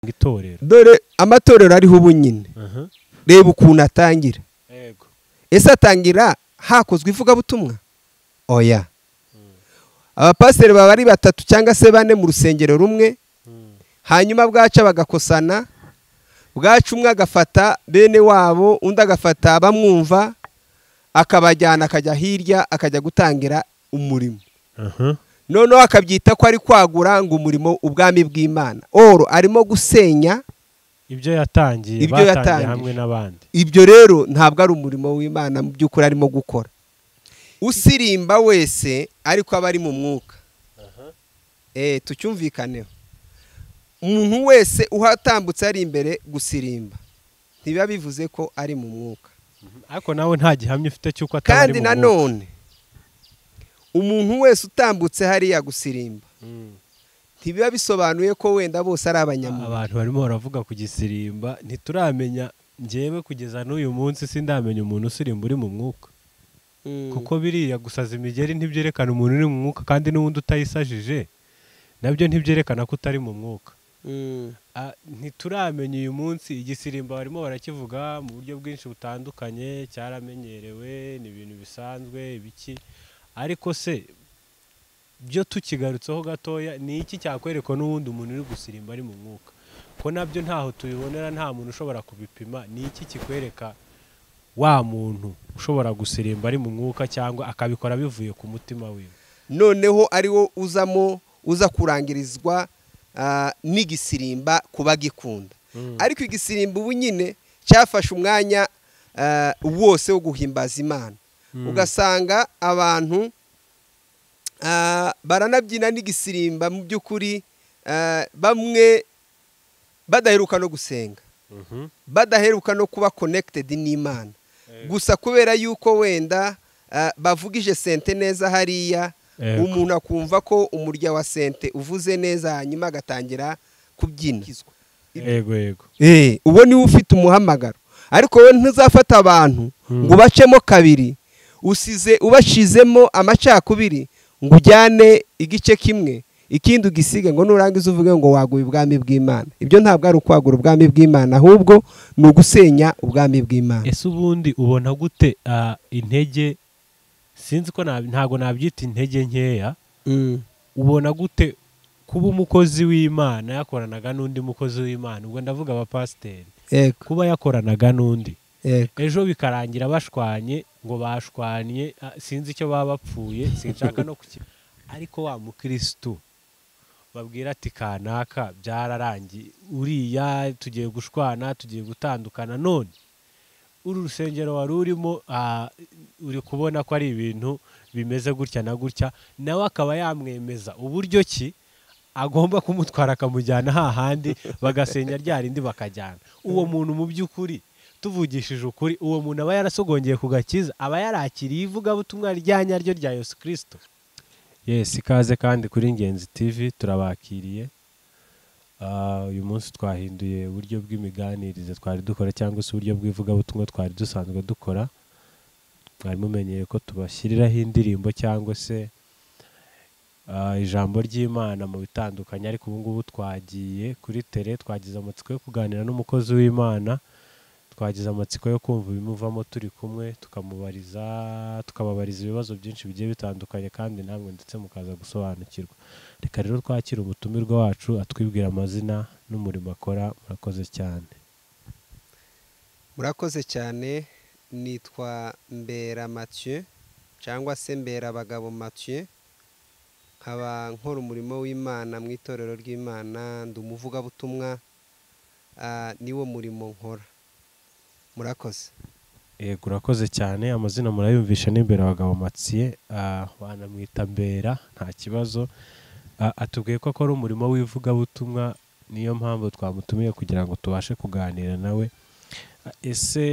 itorero dore amatorero ariho ubu nyine aha reba ukuntu atangira yego ese atangira hakozwe ivugabutumwa oya abapasiteri baba ari batatu cyangwa se bane mu rusengero rumwe Mm. hanyuma bwaca bagakosana bwaca umwe agafata bene wabo undi agafata abamwumva akabajyana akajya hirya akajya gutangira umurimo aha noneho akabyita ko ari kwagura ngo umurimo ubwami bw'imana oro arimo gusenya ibyo yatangiye Ibyo batangiye yatangije. hamwe n'abandi ibyo rero ntabwo ari umurimo w'imana mu by'ukuri arimo gukora usirimba wese ariko aba ari mu mwuka Eh, tucyumvikaneho umuntu wese uhatambutse ari imbere gusirimba ntibiba bivuze ko ari mu mwuka ariko nawe nta gihamya ufite cy'uko ataba ari kandi mu mwuka. nanone umuntu wese utambutse hariya gusirimba Mm. ntibiba bisobanuye ko wenda bose ari abanyamwuga abantu barimo baravuga ku gisirimba ntituramenya njyewe kugeza n'uyu munsi sindamenya umuntu usirimba uri mu mwuka Mm. kuko biriya gusaza imigeri ntibyerekana umuntu uri mu mwuka kandi n'ubundi utayisajije nabyo ntibyerekana ko utari mu mwuka Mm. Ah, ntituramenya uyu munsi igisirimba barimo barakivuga mu buryo bwinshi butandukanye cyaramenyerewe ni ibintu bisanzwe ibiki ariko se byo tukigarutseho gatoya ni iki cyakwerekwa n'uwundi umuntu uri gusirimba ari mu mwuka ko nabyo ntaho tubibonera nta muntu ushobora kubipima ni iki kikwereka wa muntu ushobora gusirimba ari mu mwuka cyangwa akabikora bivuye ku mutima wiwe noneho ari wo uzamo uza kurangirizwa ah, n'igisirimba kuba gikunda ariko igisirimba ubu nyine cyafashe umwanya ah, wose wo guhimbaza imana Mm. ugasanga abantu ah, baranabyina n'igisirimba mu by'ukuri ah, bamwe badaheruka no gusenga Mhm. badaheruka no kuba connected n'imana Yego. gusa kubera yuko wenda ah, bavugije sente neza hariya Yego. umuntu akumva ko umurya wa sente uvuze neza hanyuma agatangira kubyina yego yego Eh, uwo niwe ufite umuhamagaro ariko wowe ntuzafata abantu Mm. ngo ubacemo kabiri usize ubashizemo amacakubiri ngo ujyane igice kimwe ikindi ugisige ngo nurangiza uvuge ngo waguye ubwami bw'imana ibyo ntabwo ari ukwagura ubwami bw'imana ahubwo ni ugusenya ubwami bw'imana ese ubundi ubona gute ah, intege sinzi ko nab- ntabwo nabyita intege nkeya Mm. ubona gute kuba umukozi w'imana yakoranaga n'undi mukozi w'imana ubwo ndavuga abapasiteri Yego, kuba yakoranaga n'undi yego. ejo bikarangira bashwanye ngo bashwanye ah, sinzi icyo baba bapfuye sinshaka no kuki ariko wa mukirisitu babwira ati kanaka byararangiye uriya tugiye gushwana tugiye gutandukana none uru rusengero wari urimo ah, uri kubona ko ari ibintu bimeze gutya na gutya nawe akaba yamwemeza uburyo ki agomba kumutwara akamujyana hahandi bagasenya rya rindi bakajyana uwo muntu mu by'ukuri tuvugishije ukuri uwo muntu aba yarasogongeye ku gakiza aba yarakiriye ivugabutumwa rya nyaryo rya yesu kirisito yesi ikaze kandi kuri ingenzi tivi turabakiriye Ah, uyu munsi twahinduye uburyo bw'imiganirize twari dukora cyangwa se uburyo bw'ivugabutumwa twari dusanzwe dukora mwari mumenyere ko tubashyiriraho indirimbo cyangwa se Ah, ijambo ry'imana mu bitandukanye ariko ubu ngubu twagiye kuri tere twagize amatsiko yo kuganira n'umukozi w'imana twagize amatsiko yo kumva ibimuvamo turi kumwe tukamubariza tukababariza ibibazo byinshi bigiye bitandukanye kandi namwe ndetse mukaza gusobanukirwa reka rero twakire umutumirwa wacu atwibwira amazina n'umurimo akora murakoze cyane murakoze cyane nitwa mbera mathieu cyangwa se mbera abagabo mathieu nkaba nkora umurimo w'imana mu itorero ry'imana ndi umuvugabutumwa ah, niwo murimo nkora murakoze yego urakoze cyane amazina murayumvisha n'imbere abagabo matsiye wanamwita mbera nta kibazo Ah, atubwiye ko akora umurimo w'ivugabutumwa niyo mpamvu twamutumiye kugira ngo tubashe kuganira nawe Ah, ese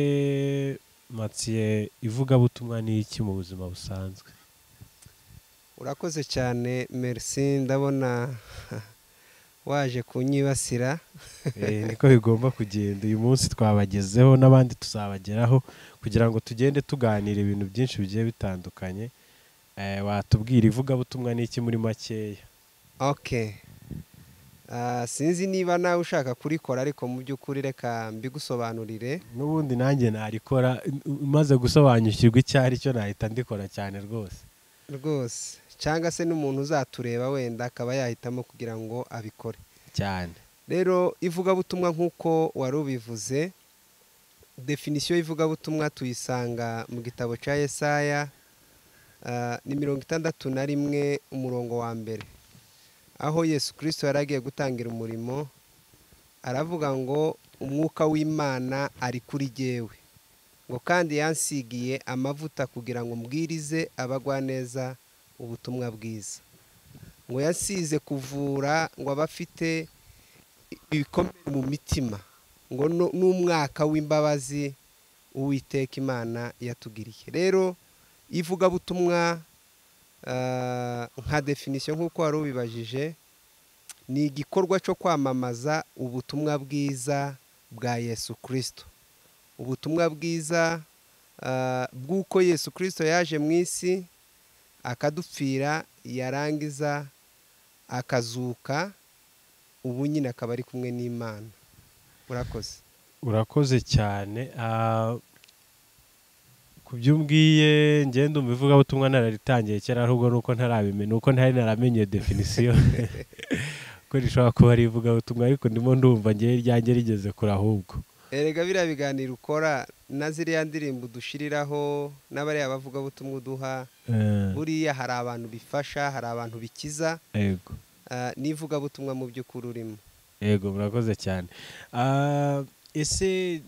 matsiye ivugabutumwa ni iki mu buzima busanzwe urakoze cyane merci ndabona waje kunyibasira Eh, niko bigomba kugenda uyu munsi twabagezeho n'abandi tuzabageraho kugira ngo tugende tuganira ibintu byinshi bigiye bitandukanye Eh, watubwira ivugabutumwa ni iki muri makeya ok Ah, sinzi niba nawe ushaka kurikora ariko mu by'ukuri reka mbigusobanurire n'ubundi nanjye narikora umaze gusobanukirwa icyo ari cyo nahita ndikora cyane rwose rwose cyangwa se n'umuntu uzatureba wenda akaba yahitamo kugira ngo abikore cyane rero ivugabutumwa nk'uko wari ubivuze definisiyo y'ivugabutumwa tuyisanga mu gitabo cya Yesaya ah, ni mirongo itandatu na rimwe umurongo wa mbere aho yesu kirisito yari agiye gutangira umurimo aravuga ngo umwuka w'imana ari kuri jyewe ngo kandi yansigiye amavuta kugira ngo mbwirize abagwaneza ubutumwa bwiza ngo yasize kuvura ngo abe afite ibikomere mu mitima ngo nu- n'umwaka w'imbabazi uwiteka imana yatugiriye rero ivugabutumwa ah, nka definisiyo nk'uko wari ubibajije ni igikorwa cyo kwamamaza ubutumwa bwiza bwa yesu kirisito ubutumwa bwiza ah, bw'uko yesu kirisito yaje mu isi akadupfira yarangiza akazuka ubu nyine akaba ari kumwe n'imana urakoze urakoze cyane ah, ku byo umbwiye ngenda umva ivugabutumwa nararitangiye kera ahubwo nuko ntarabimenya uko ntari naramenye definisiyo ko rishobora kuba ari ivugabutumwa ariko ndimo ndumva ngewe ryanjye rigeze kure ahubwo erega biriya biganiro ukora na ziriya ndirimbo udushiriraho n'abariya bavugabutumwa uduha Eh, buriya hari abantu bifasha hari abantu bikiza yego ah, n'ivugabutumwa mu by'ukuri urimo yego murakoze cyane Ah, ese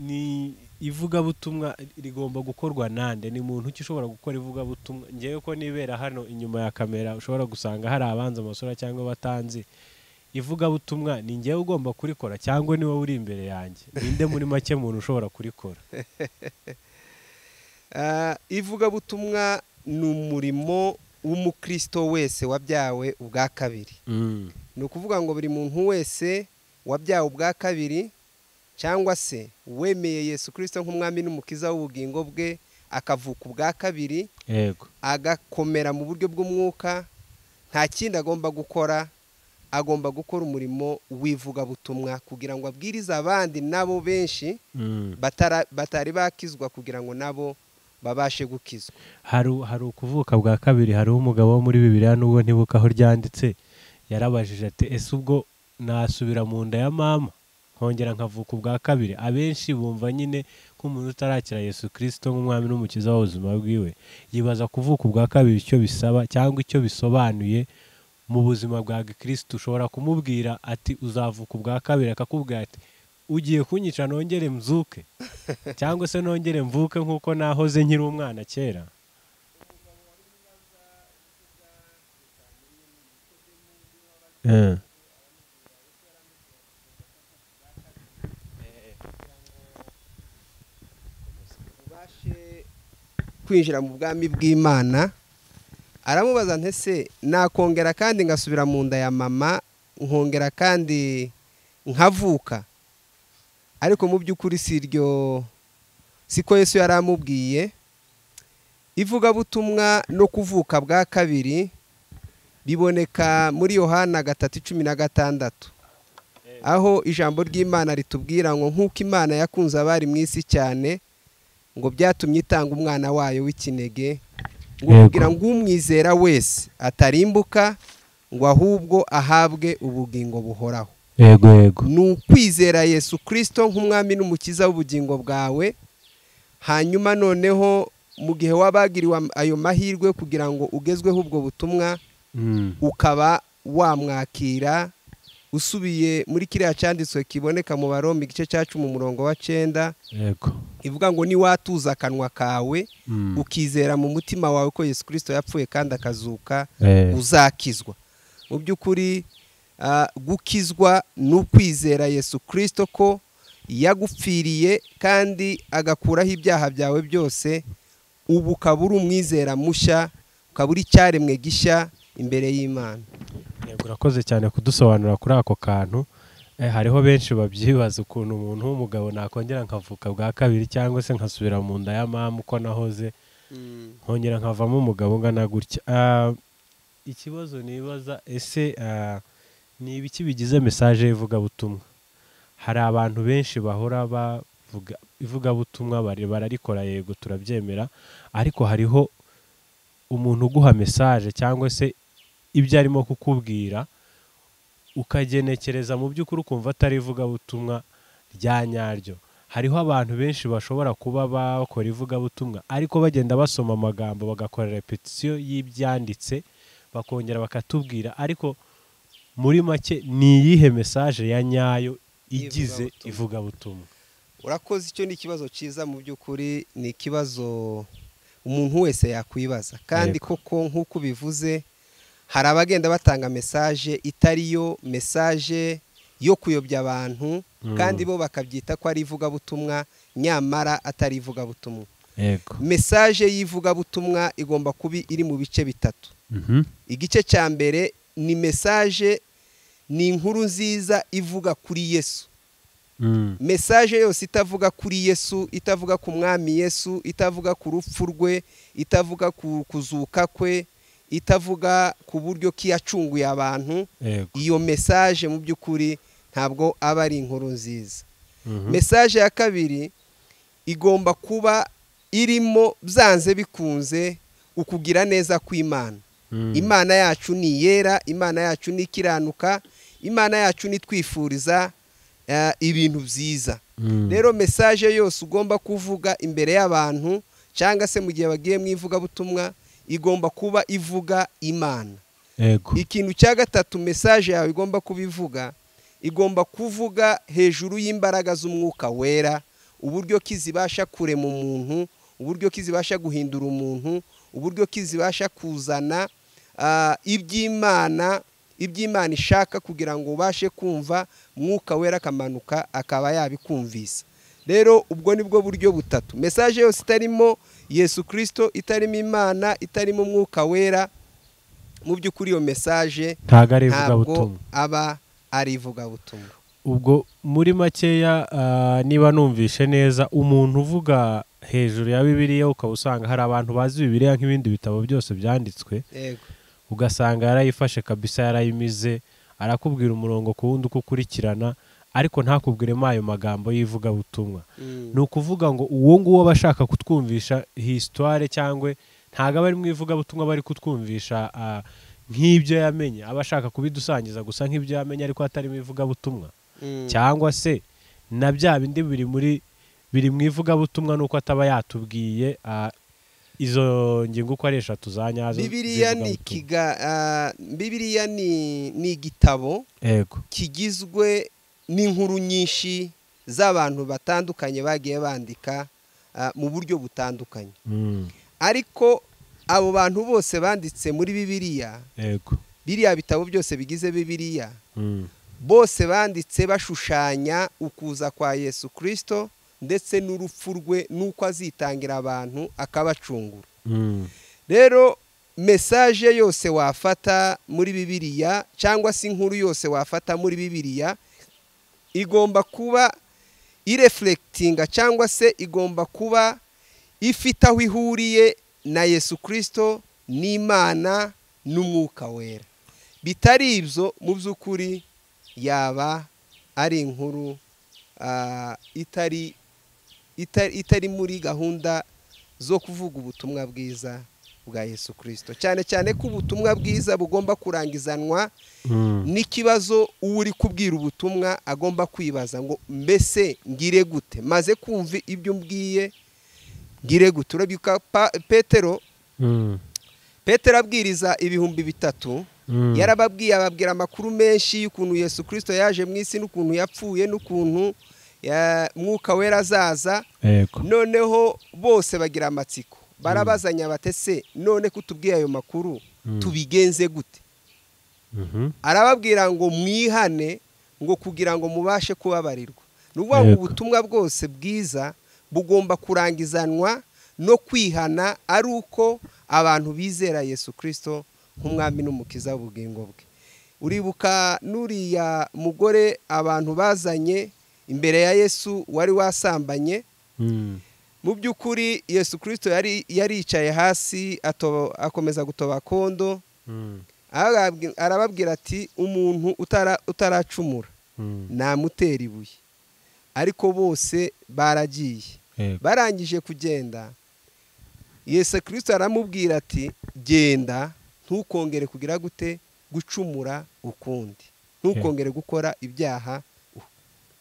ni ivugabutumwa rigomba gukorwa nande ni muntu ki ushobora gukora ivugabutumwa ngewe ko nibera hano inyuma ya kamera ushobora gusanga hari abanza amasura cyangwa batanzi ivugabutumwa ni ngewe ugomba kurikora cyangwa ni wowe uri imbere yanjye ninde muri make muntu ushobora kurikora Ah, ivugabutumwa ni umurimo w'umukristo wese wabyawe ubwa kabiri Mm, ni ukuvuga ngo buri muntu wese wabyawe ubwa kabiri cyangwa se wemeye yesu kirisito nk'umwami n'umukiza w'ubugingo bwe akavuka ubwa kabiri yego agakomera mu buryo bw'umwuka nta kindi agomba gukora agomba gukora umurimo w'ivugabutumwa kugira ngo abwirize abandi nabo benshi Mm. batara- batari bakizwa kugira ngo nabo babashe gukizwa hari hari ukuvuka bwa kabiri hariho umugabo wo muri bibiliya nubwo ntibuka aho ryanditse yarabajije ati ese ubwo nasubira mu nda ya mama nkongera nkavuka ubwa kabiri abenshi bumva nyine nk'umuntu utarakira yesu kirisito nk'umwami n'umukiza w'ubuzima bwiwe yibaza kuvuka ubwa kabiri icyo bisaba cyangwa icyo bisobanuye mu buzima bwa gikristo ushobora kumubwira ati uzavuka ubwa kabiri akakubwira ati ugiye kunyica nongere mzuke cyangwa se nongere mvuke nk'uko nahoze nkiri umwana kera ubashe kwinjira mu bwami bw'imana aramubaza ntese nakongera kandi ngasubira mu nda ya mama nkongera kandi nkavuka ariko mu by'ukuri si iryo siko yesu yari amubwiye ivugabutumwa no kuvuka bwa kabiri biboneka muri yohana gatatu cumi na gatandatu aho ijambo ry'imana ritubwira ngo nk'uko imana yakunze abari mu isi cyane ngo byatumye itanga umwana wayo w'ikinege ngo Yego. kugira ngo umwizera wese atarimbuka ngo ahubwo ahabwe ubugingo buhoraho yego yego ni ukwizera yesu kirisito nk'umwami n'umukiza w'ubugingo bwawe hanyuma noneho mu gihe wabagiriwe ayo mahirwe kugira ngo ugezweho ubwo butumwa Mm, ukaba wamwakira usubiye muri kiriya cyanditswe kiboneka mu barombe igice cya cumi umurongo wa cyenda yego ivuga ngo niwatuza akanwa kawe Mm, ukizera mu mutima wawe ko yesu kirisito yapfuye kandi akazuka eh, uzakizwa mu by'ukuri ah, gukizwa ni ukwizera yesu kirisito ko yagupfiriye kandi agakuraho ibyaha byawe byose ubu ukaba uri umwizera mushya ukaba uri icyaremwe gishya imbere y'imana yego urakoze cyane kudusobanurira kuri ako kantu Eh, hariho benshi babyibaza ukuntu umuntu w'umugabo nakongera nkavuka bwa kabiri cyangwa se nkasubira mu nda ya mama uko nahoze nkongera nkavamo umugabo ungana gutya Ah, ikibazo nibaza ese ah, ni ibiki bigize mesaje y'ivugabutumwa hari abantu benshi bahora bavuga ivugabutumwa bari- bararikora yego turabyemera ariko hariho umuntu uguha mesaje cyangwa se ibyo arimo kukubwira ukagenekereza mu by'ukuri ukumva atari ivugabutumwa rya nyaryo hariho abantu benshi bashobora kuba bakora ivugabutumwa ariko bagenda basoma amagambo bagakora repetisiyo y'ibyanditse bakongera bakatubwira ariko muri make ni iyihe mesaje ya nyayo igize Ivugabutumwa. ivugabutumwa urakoze icyo ni ikibazo cyiza mu by'ukuri ni ikibazo umuntu wese yakwibaza kandi Yego. koko nk'uko ubivuze hari abagenda batanga mesaje itari yo mesaje yo kuyobya abantu Mm. kandi bo bakabyita ko ari ivugabutumwa nyamara atari ivugabutumwa yego mesaje y'ivugabutumwa igomba kuba iri mu bice bitatu igice cya mbere ni mesaje ni inkuru nziza ivuga kuri yesu mesaje yose itavuga kuri yesu itavuga ku mwami yesu itavuga ku rupfu rwe itavuga ku kuzuka kwe itavuga ku buryo ki yacunguye abantu yego iyo mesaje mu by'ukuri ntabwo aba ari inkuru nziza Mhm. mesaje ya kabiri igomba kuba irimo byanze bikunze ukugira neza kw'imana Mm. imana yacu ni iyera imana yacu ni ikiranuka imana yacu ni twifuriza eh, ibintu byiza Mm. rero mesaje yose ugomba kuvuga imbere y'abantu cyangwa se mu gihe bagiye mu ivugabutumwa igomba kuba ivuga imana yego ikintu cya gatatu mesaje yawe igomba kuba ivuga igomba kuvuga hejuru y'imbaraga z'umwuka wera uburyo ki zibasha kurema umuntu uburyo ki zibasha guhindura umuntu uburyo ki zibasha kuzana ah, iby'imana iby'imana ishaka kugira ngo ubashe kumva mwuka wera akamanuka akaba yabikumvisa rero ubwo ni bwo buryo butatu mesaje yose itarimo yesu kirisito itarimo imana itarimo umwuka wera mu by'ukuri iyo mesaje ntabwo ari ntabwo ivugabutumwa aba ari ivugabutumwa ubwo muri makeya ah, niba numvishe neza umuntu uvuga hejuru ya bibiliya ukaba usanga hari abantu bazi bibiliya nk'ibindi bitabo byose byanditswe yego ugasanga yarayifashe kabisa yarayimize arakubwira umurongo ku wundi uko ukurikirana ariko ntakubwiremo ayo magambo y'ivugabutumwa ni ukuvuga ngo uwo nguwo aba ashaka kutwumvisha hisitware cyangwa ntabwo aba ari mu ivugabutumwa aba ari kutwumvisha ah, nk'ibyo yamenye aba ashaka kubidusangiza gusa nk'ibyo yamenye ariko atari mu ivugabutumwa Mm. cyangwa se na bya bindi biri muri biri mu ivugabutumwa nuko ataba yatubwiye ah, izo ngingo uko ari eshatu za nyazo bibiliya ni z'ivugabutumwa. ikiga ah, bibiliya ni ni igitabo yego kigizwe n'inkuru nyinshi z'abantu batandukanye bagiye bandika ah, mu buryo butandukanye Mm, ariko abo bantu bose banditse muri bibiliya yego biriya bitabo byose bigize bibiliya Mm, bose banditse bashushanya ukuza kwa yesu kirisito ndetse n'urupfu rwe n'uko azitangira abantu akabacungura mm, rero mesaje yose wafata muri bibiliya cyangwa se inkuru yose wafata muri bibiliya igomba kuba irefurekitinga cyangwa se igomba kuba ifite aho ihuriye na yesu kirisito n'imana n'umwuka wera bitari ibyo mu by'ukuri yaba ari inkuru ah, itari ita- itari muri gahunda zo kuvuga ubutumwa bwiza bwa yesu kirisito cyane cyane ko ubutumwa bwiza bugomba kurangizanwa mm, n'ikibazo uwo uri kubwira ubutumwa agomba kwibaza ngo mbese ngire gute maze kumva ibyo mbwiye ngire gute urabyuka Pa- petero mm, petero abwiriza ibihumbi bitatu mm, yarababwiye ababwira amakuru menshi y'ukuntu yesu kirisito yaje mu isi n'ukuntu yapfuye n'ukuntu ya- mwuka wera azaza yego noneho bose bagira amatsiko barabazanya batese none ko utubwiye ayo makuru Mm. tubigenze gute Mhm, arababwira ngo mwihane ngo kugira ngo mubashe kubabarirwa ni ukuvuga ngo Yego. ubutumwa bwose bwiza bugomba kurangizanwa no kwihana ari uko abantu bizera yesu kirisito nk'umwami n'umukiza w'ubugingo bwe uribuka n'uriya mugore abantu bazanye imbere ya yesu wari wasambanye mm, mu by'ukuri yesu kirisito yari yaricaye hasi ato- akomeza gutoba kondo mm, Arababwi- arababwira ati umuntu utara- utaracumura namutera ibuye ariko bose baragiye Yego. barangije kugenda yesu kirisito aramubwira ati genda ntukongere kugira gute gucumura ukundi ntukongere gukora ibyaha u-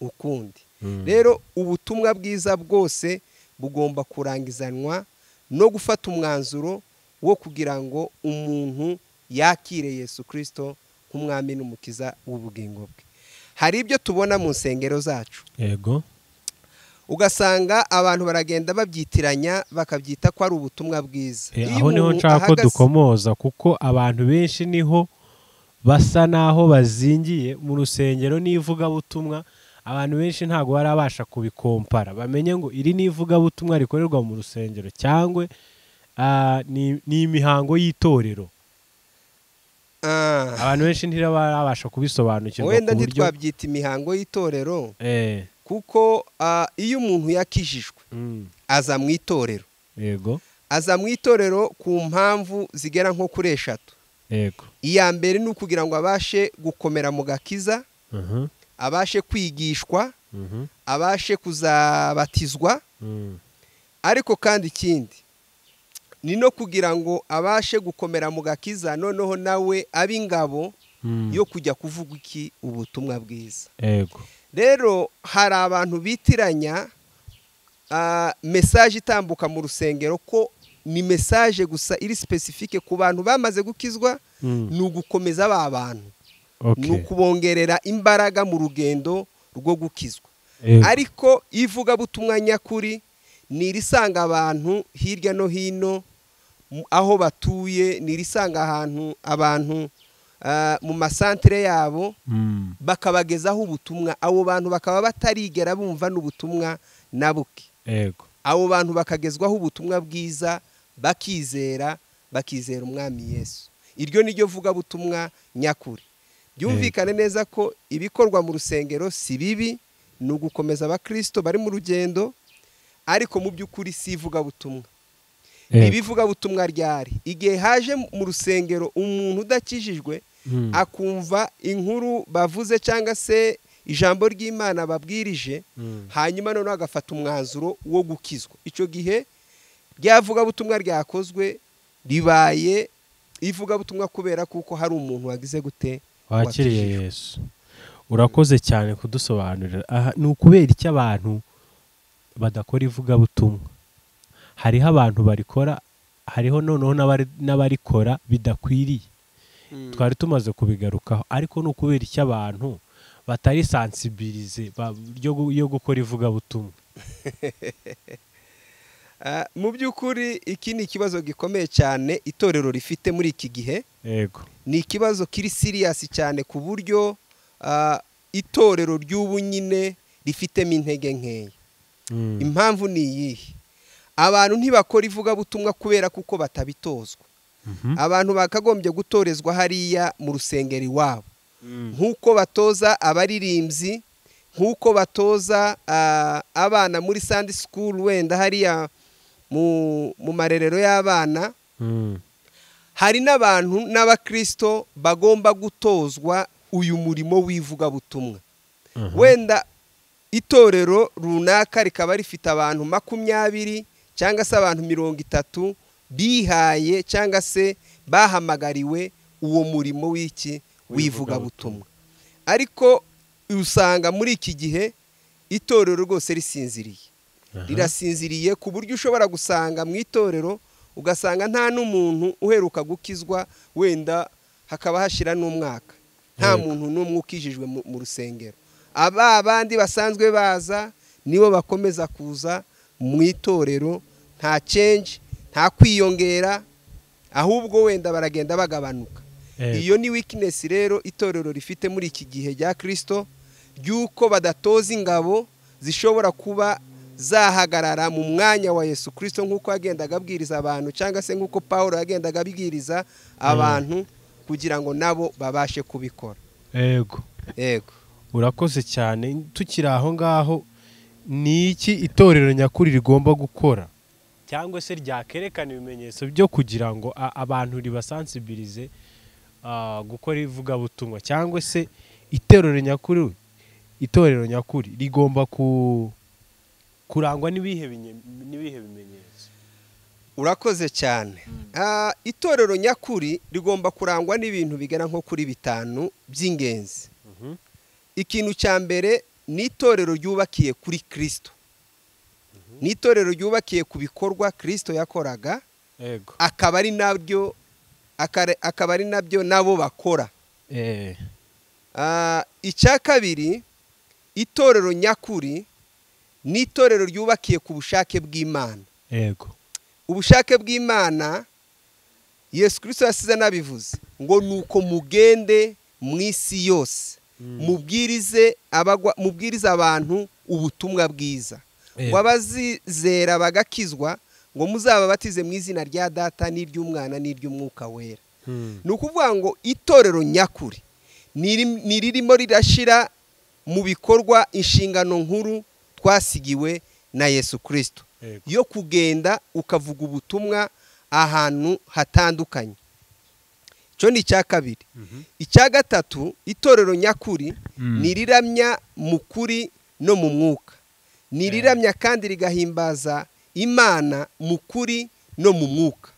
ukundi Mm. rero ubutumwa bwiza bwose bugomba kurangizanwa no gufata umwanzuro wo kugira ngo umuntu yakire yesu kirisito nk'umwami n'umukiza w'ubugingo bwe hari ibyo tubona mu nsengero zacu yego ugasanga abantu baragenda babyitiranya bakabyita ko ari ubutumwa bwiza Eh, Iyo aho niho umuntu nshaka ko ahagaze- dukomoza kuko abantu benshi niho basa n'aho bazingiye mu rusengero n'ivugabutumwa abantu benshi ntabwo barabasha kubikompara bamenye ngo iri ni ivugabutumwa rikorerwa mu rusengero cyangwa ah, ni ni imihango y'itorero Ah, abantu benshi ntibarabasha kubisobanukirwa wenda ku buryo ntitwabyita imihango y'itorero Eh, kuko ah, iyo umuntu yakijijwe mm, aza mu itorero yego aza mu itorero ku mpamvu zigera nko kuri eshatu yego iya mbere ni ukugira ngo abashe gukomera mu gakiza Mhm, abashe kwigishwa mhm, abashe kuzabatizwa mm, ariko kandi ikindi ni no kugira ngo abashe gukomera mu gakiza noneho nawe abe ingabo mm, yo kujya kuvuga iki ubutumwa bwiza yego rero hari abantu bitiranya ah, mesaje itambuka mu rusengero ko ni mesaje gusa iri sipesifike ku bantu bamaze gukizwa Mm, ni ugukomeza ba bantu ni okay, ukubongerera imbaraga mu rugendo rwo gukizwa yego, ariko ivugabutumwa nyakuri ni irisanga abantu hirya no hino mu- aho batuye ni irisanga ahantu abantu ah, mu masantere yabo mm, bakabagezaho ubutumwa abo bantu bakaba batarigera bumva n'ubutumwa na buke yego abo bantu bakagezwaho ubutumwa bwiza bakizera bakizera umwami yesu iryo ni ryo vugabutumwa nyakuri byumvikane neza ko ibikorwa mu rusengero si bibi ni ugukomeza abakirisito bari mu rugendo ariko mu by'ukuri si ivugabutumwa yego, ibivugabutumwa ryari igihe haje mu rusengero umuntu udakijijwe mm, akumva inkuru bavuze cyangwa se ijambo ry'imana babwirije mm. hanyuma noneho agafata umwanzuro wo gukizwa icyo gihe ryavugabutumwa ryakozwe ribaye ivugabutumwa kubera kuko hari umuntu wagize gute wakiriye wakijijwe. yesu urakoze cyane kudusobanurira aha ni ukubera icyo abantu badakora ivugabutumwa hariho abantu barikora hariho noneho n'abari- n'abarikora bidakwiriye twari tumaze kubigarukaho ariko ni ukubera icyo abantu batari sansibirize ba- ryo gu- yo gukora ivugabutumwa Ah, mu by'ukuri iki ni ikibazo gikomeye cyane itorero rifite muri iki gihe yego ni ikibazo kiri siriyasi cyane ku buryo ah, itorero ry'ubu nyine rifitemo intege nkeya Mm, impamvu ni iyihe abantu ntibakora ivugabutumwa kubera kuko batabitozwa mhm, abantu bakagombye gutorezwa hariya mu rusengero iwabo mm, nk'uko batoza abaririmbyi nk'uko batoza ah, abana muri sandi sikuru wenda hariya mu mu marerero y'abana mm, hari n'abantu n'abakirisito bagomba gutozwa uyu murimo w'ivugabutumwa aha, wenda itorero runaka rikaba rifite abantu makumyabiri cyangwa se abantu mirongo itatu bihaye cyangwa se bahamagariwe uwo murimo w'iki w'ivugabutumwa ariko usanga muri iki gihe itorero rwose risinziriye aha, rirasinziriye ku buryo ushobora gusanga mu itorero ugasanga nta n'umuntu uheruka gukizwa wenda hakaba hashira n'umwaka nta Yego. muntu n'umwe ukijijwe mu mu rusengero aba bandi basanzwe baza nibo bakomeza kuza mu itorero nta cenje nta kwiyongera ahubwo wenda baragenda bagabanuka Yego. iyo ni wikinesi rero itorero rifite muri iki gihe rya kirisito ry'uko badatoza ingabo zishobora kuba zahagarara mu mwanya wa yesu kirisito nk'uko yagendaga abwiriza abantu cyangwa se nk'uko paul yagendaga abwiriza abantu kugira ngo nabo babashe kubikora yego yego urakoze cyane tukiri aho ngaho ni iki itorero nyakuri rigomba gukora cyangwa se ryakerekana ibimenyetso byo kugira ngo a- abantu ribasansibirize ah, gukora ivugabutumwa cyangwa se itorero nyakuri itorero nyakuri rigomba ku- kurangwa n'ibihe binye- n'ibihe bimenyetso urakoze cyane Ah, itorero nyakuri rigomba kurangwa n'ibintu bigera nko kuri bitanu by'ingenzi Mhm. ikintu cya mbere ni itorero ryubakiye kuri kirisito ni itorero ryubakiye ku bikorwa kirisito yakoraga yego akaba ari nabyo akare- akaba ari nabyo nabo bakora eh Ah, icya kabiri itorero nyakuri ni itorero ryubakiye ku bushake bw'imana yego ubushake bw'imana yesu kirisito yasize anabivuze ngo ni uko mugende mu isi yose mubwirize abagwa mubwirize abantu ubutumwa bwiza Eh. ngo abazizera bagakizwa ngo muzababatize mu izina rya data n'iry'umwana n'iry'umwuka wera ni ukuvuga ngo itorero nyakuri ni iri- ni ririmo rirashyira mu bikorwa inshingano nkuru twasigiwe na yesu kirisito Yego. yo kugenda ukavuga ubutumwa ahantu hatandukanye icyo ni icya kabiri icya gatatu itorero nyakuri Mm. ni riramya mu kuri no mu mwuka ni riramya kandi rigahimbaza imana mu kuri no mu mwuka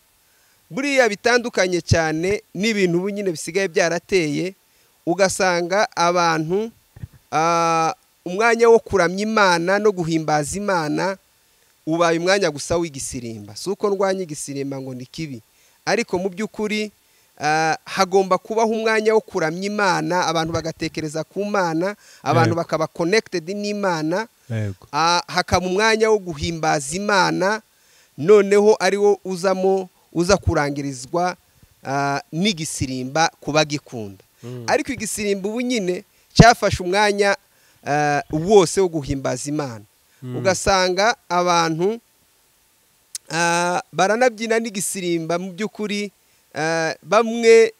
buriya bitandukanye cyane n'ibintu ubu nyine bisigaye byarateye ugasanga abantu ah, umwanya wo kuramya imana no guhimbaza imana ubaye umwanya gusa w'igisirimba si uko ndwanya igisirimba ngo ni kibi ariko mu by'ukuri ah, hagomba kubaho umwanya wo kuramya imana abantu bagatekereza ku mana abantu Yego. bakaba connected n'imana yego Ah, hakaba umwanya wo guhimbaza imana noneho ari wo uzamo uza kurangirizwa ah, n'igisirimba ku bagikunda ariko igisirimba ubu nyine cyafashe umwanya ah, wose wo guhimbaza imana ugasanga abantu ah, baranabyina n'igisirimba mu by'ukuri ah, bamwe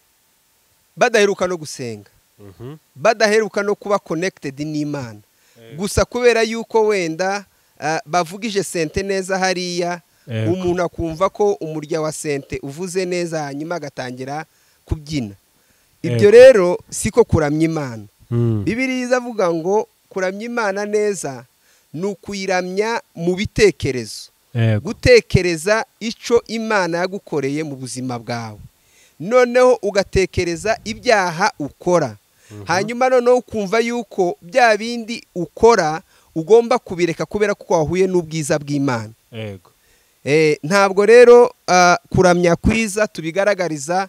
badaheruka no gusenga Mhm. badaheruka no kuba connected n'imana Yego. gusa kubera yuko wenda ah, bavugije sente neza hariya Yego. umuntu akumva ko umurya wa sente uvuze neza hanyuma agatangira kubyina ibyo Yego. rero siko kuramya imana Mm. bibiriya izavuga ngo kuramya imana neza ni ukuyiramya mu bitekerezo yego gutekereza icyo imana yagukoreye mu buzima bwawe noneho ugatekereza ibyaha ukora hanyuma noneho ukumva yuko bya bindi ukora ugomba kubireka kubera ko wahuye n'ubwiza bw'imana yego Eh, ntabwo rero ah, kuramya kwiza tubigaragariza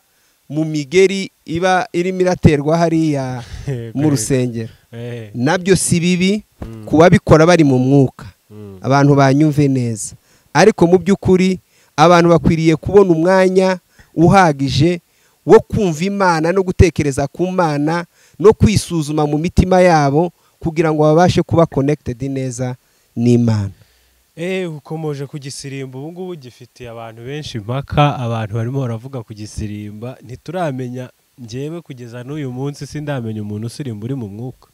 mu migeri iba irimo iraterwa hariya Yego, mu yego. rusengero Eh. nabyo si bibi Mm. ku babikora bari mu mwuka Mm. abantu banyumve neza ariko mu by'ukuri abantu bakwiriye kubona umwanya uhagije wo kumva imana no gutekereza ku mana no kwisuzuma mu mitima yabo kugira ngo babashe kuba connected neza n'imana Eh, ukomoje ku gisirimba ubu ngubu gifitiye abantu benshi impaka abantu barimo baravuga ku gisirimba ntituramenya njyewe kugeza n'uyu munsi sindamenya umuntu usirimba uri mu mwuka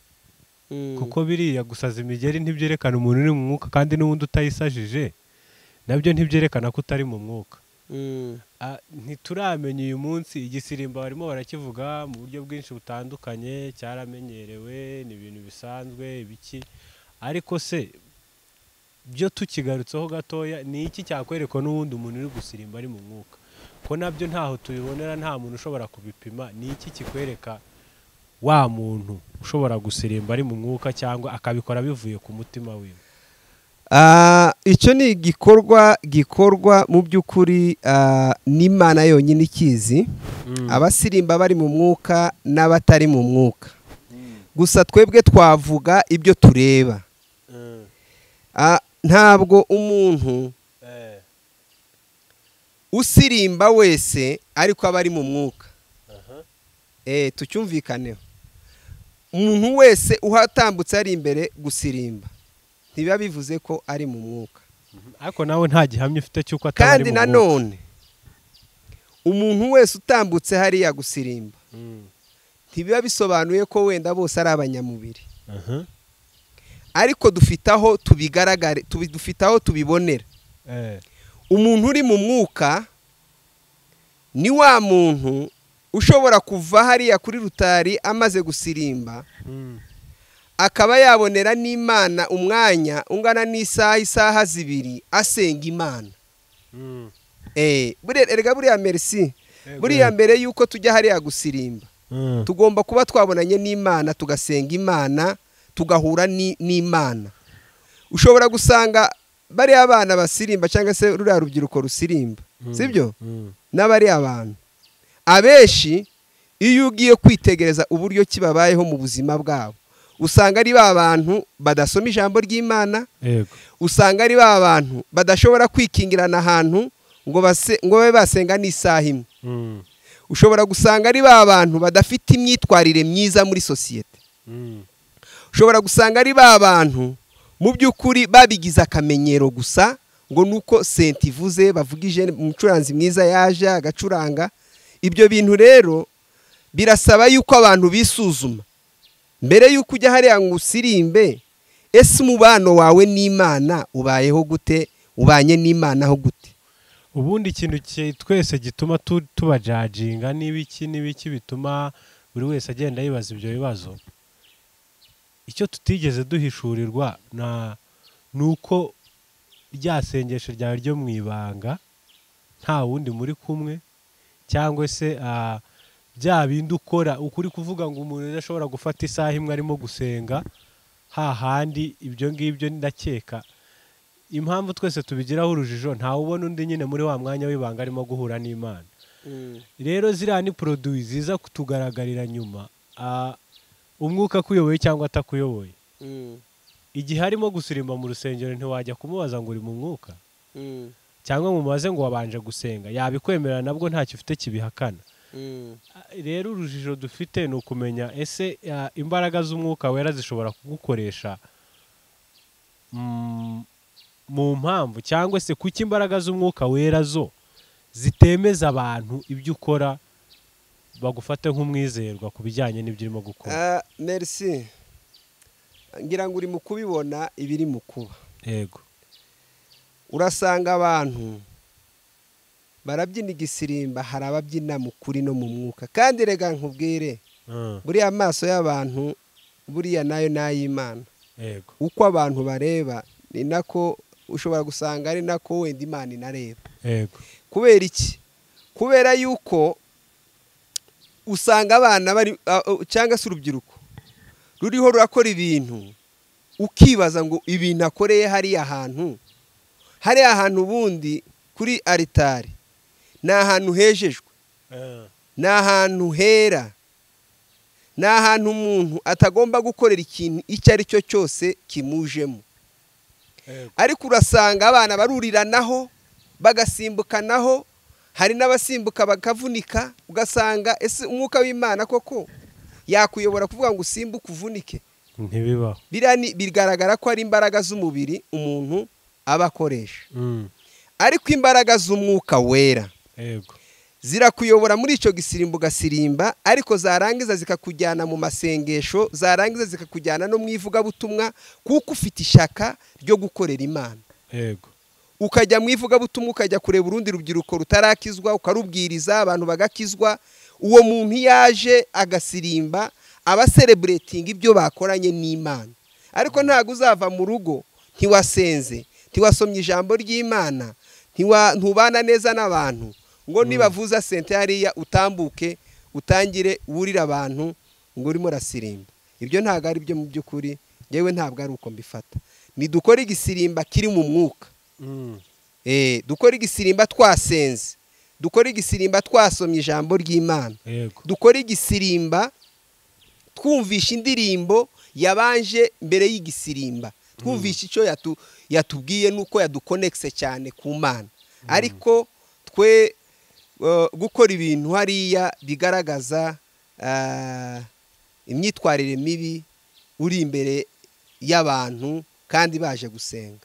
kuko biriya gusaza imigeri ntibyerekana umuntu uri mu mwuka kandi n'ubundi utayisajije nabyo ntibyerekana ko utari mu mwuka Ah, ntituramenya uyu munsi igisirimba barimo barakivuga mu buryo bwinshi butandukanye cyaramenyerewe ni ibintu bisanzwe ibiki ariko se byo tukigarutseho gatoya ni iki cyakwerekwa n'uwundi umuntu uri gusirimba ari mu mwuka ko nabyo ntaho tubibonera nta muntu ushobora kubipima ni iki kikwereka wa muntu ushobora gusirimba ari mu mwuka cyangwa akabikora bivuye ku mutima wiwe Ah, icyo ni igikorwa gikorwa mu by'ukuri ah, n'imana yonyine ikizi abasirimba bari mu mwuka n'abatari mu mwuka gusa twebwe twavuga ibyo tureba Ah, ntabwo umuntu Eh, usirimba wese ariko aba ari mu mwuka aha, Eh, tucyumvikaneho umuntu wese uhatambutse ari imbere gusirimba ntibiba bivuze ko ari mu mwuka ariko nawe nta gihamya ufite cy'uko ataba ari kandi mu mwuka nanone umuntu wese utambutse hariya gusirimba Mm. ntibiba bisobanuye ko wenda bose ari abanyamubiri Aha. ariko dufite aho tubigaragare tubi- dufite aho tubibonera Eh, umuntu uri mu mwuka ni wa muntu ushobora kuva hariya kuri rutari amaze gusirimba Mm. akaba yabonera n'imana umwanya ungana n'isaha isaha zibiri asenga imana Mm. Eh, buriya- erega buriya merisi Yego. buriya mbere y'uko tujya hariya gusirimba Mm. tugomba kuba twabonanye n'imana tugasenga imana tugahura ni- n'imana ushobora gusanga bariya abana basirimba cyangwa se ruriya rubyiruko rusirimba Mm. sibyo Mm. n'abariya bantu abenshi iyo ugiye kwitegereza uburyo kibabayeho mu buzima bwabo usanga ari ba bantu badasoma ijambo ry'imana Yego. usanga ari ba bantu badashobora kwikingirana ahantu ngo base- ngo babe basenga n'isaha imwe Mm. ushobora gusanga ari ba bantu badafite imyitwarire myiza muri sosiyete Mm. ushobora gusanga ari ba bantu mu by'ukuri babigize akamenyero gusa ngo ni uko senti ivuze bavuga ijene umucuranzi mwiza yaje agacuranga ibyo bintu rero birasaba yuko abantu bisuzuma mbere y'uko ujya hariya ngo usirimbe ese umubano wawe n'imana ubayeho gute ubanye n'imanaho gute ubundi ikintu ki- twese gituma tu- tubajajinga n'ibiki n'ibiki bituma buri wese agenda yibaza ibyo bibazo icyo tutigeze duhishurirwa na ni uko rya sengesho ryawe ryo mu ibanga nta wundi muri kumwe cyangwa se ah, bya bindi ukora ukuri kuvuga ngo umuntu adashobora gufata isaha imwe arimo gusenga hahandi ibyo ngibyo ndakeka impamvu twese tubigiraho urujijo ntawe ubona undi nyine muri wa mwanya w'ibanga arimo guhura n'imana rero ziriya ni poroduwi ziza kutugaragarira nyuma ah, umwuka akuyoboye cyangwa atakuyoboye igihe arimo gusirimba mu rusengero ntiwajya kumubaza ngo uri mu mwuka cyangwa mumubaze ngo wabanje gusenga yabikwemerera nabwo ntacyo ufite kibihakana rero urujijo dufite ni ukumenya ese ah, imbaraga z'umwuka wera zishobora kugukoresha mm, mu mpamvu cyangwa se kuki imbaraga z'umwuka wera zo zitemeza abantu ibyo ukora bagufate nk'umwizerwa ku bijyanye n'ibyo urimo gukora Ah, merci ngira ngo uri mu kubibona ibiri mu kuba yego urasanga abantu barabyina igisirimba hari ababyina mu kuri no mu mwuka kandi rega nkubwire Mm, buriya amaso y'abantu buriya nayo ni ay'imana yego uko abantu bareba ni nako ushobora gusanga ari nako wenda imana inareba yego kubera iki kubera yuko usanga abana bari a- a- cyangwa se urubyiruko ruriho rurakora ibintu ukibaza ngo ibintu akoreye hariya hantu hariya hantu ubundi kuri aritari ni ahantu hejejwe ni ahantu hera ni ahantu umuntu atagomba gukorera ikintu icyo ari cyo cyose kimujemo ariko urasanga abana baruriranaho bagasimbukanaho hari n'abasimbuka bakavunika ugasanga ese umwuka w'imana koko yakuyobora kuvuga ngo usimbuke uvunike ntibibaho biriya ni- bigaragara ko ari imbaraga z'umubiri umuntu aba akoresha Mm, ariko imbaraga z'umwuka wera yego zirakuyobora muri icyo gisirimba ugasirimba ariko zarangiza zikakujyana mu masengesho zarangiza zikakujyana no mu ivugabutumwa kuko ufite ishaka ryo gukorera imana yego ukajya mu ivugabutumwa ukajya kureba urundi rubyiruko rutarakizwa ukarubwiriza abantu bagakizwa uwo muntu iyo aje agasirimba aba sereburetinga ibyo bakoranye n'imana ariko ntabwo uzava mu rugo ntiwasenze ntiwasomye ijambo ry'imana ntiwa- ntubana neza n'abantu ngo nibavuza sente hariya utambuke utangire wurira abantu ngo urimo urasirimba ibyo ntabwo ari byo mu by'ukuri yewe ntabwo ari uko mbifata nidukore igisirimba kiri mu mwuka Mm, Eh, dukore igisirimba twasenze dukore igisirimba twasomye ijambo ry'imana yego dukore igisirimba twumvisha indirimbo yabanje mbere y'igisirimba twumvisha icyo yatu- yatubwiye n'uko yadukonekise cyane ku mana ariko twe eh, gukora ibintu hariya bigaragaza ah, imyitwarire mibi uri imbere y'abantu kandi baje gusenga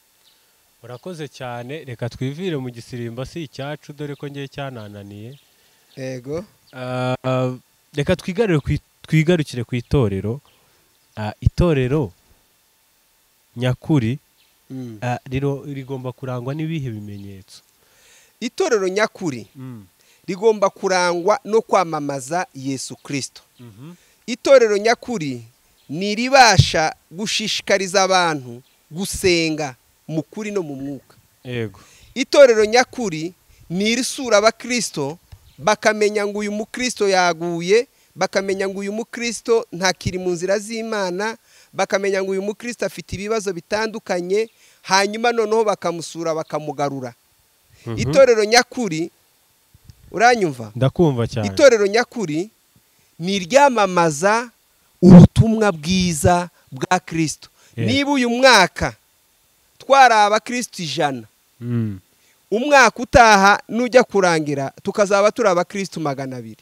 urakoze cyane reka twivire mu gisirimba si icyacu dore ko ngiye cyanananiye yego Ah, reka twigarure ku i- twigarukire ku itorero Ah, itorero nyakuri Mm. ah, riro- rigomba kurangwa n'ibihe bimenyetso itorero nyakuri rigomba kurangwa no kwamamaza yesu kirisito Mhm. itorero nyakuri ni iribasha gushishikariza abantu gusenga mu kuri no mu mwuka yego itorero nyakuri ni irisura abakirisito bakamenya ngo uyu mukirisito yaguye bakamenya ngo uyu mukirisito ntakiri mu nzira z'imana bakamenya ngo uyu mukirisito afite ibibazo bitandukanye hanyuma noneho bakamusura bakamugarura Mhm. itorero nyakuri uranyumva ndakumva cyane itorero nyakuri ni iryamamaza ubutumwa bwiza bwa kirisito Yeah. niba uyu mwaka twari abakirisito ijana Mm. umwaka utaha nujya kurangira tukazaba turi abakirisitu magana abiri